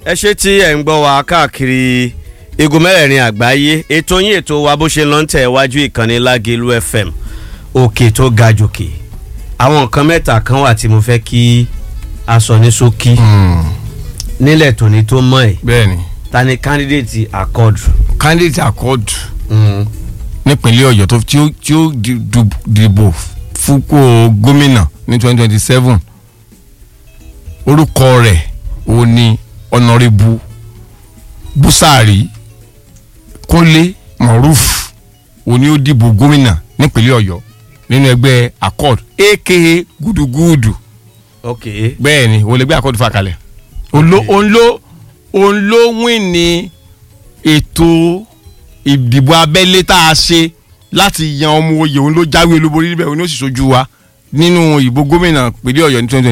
ẹ ṣe tí ẹ̀ ń gbọ́ wa káàkiri igun mẹ́rẹ̀ẹ̀rin àgbáyé ètò yín ètò wa bó ṣe lọ ń tẹ̀ wájú ìkànnì Lágelú FM òkè tó ga jòkè àwọn nǹkan mẹ́ta kan wà tí mo fẹ́ kí a sọ ní ṣókí nílẹ̀ tòní tó mọ̀ ẹ́ bẹ́ẹ̀ni ta ni candidate accord. candidate accord nípínlẹ̀ ọ̀yọ́ tó tí ó tí ó di- du- dìbò fúnpò gómìnà ní twenty twenty seven orúkọ rẹ̀ ó ní ọ̀nàrẹ́bù búsàárì kúnlé moruf ó ní ó dìbò gómìnà nípínlẹ̀ ọ̀yọ́ nínú ẹgbẹ́ accord aka gudugudu ok bẹ́ẹ̀ ni òun lè gbé accord fà kalẹ̀ òun ló òun ló òun ló win ní ètò ìdìbò abẹ́lé tá a ṣe láti yan ọmọ oyè òun ló jáwé olúborí níbẹ̀ òun ló sì ṣojú wa nínú ìbò gómìnà pínlẹ̀ ọ̀yọ́ ní twenty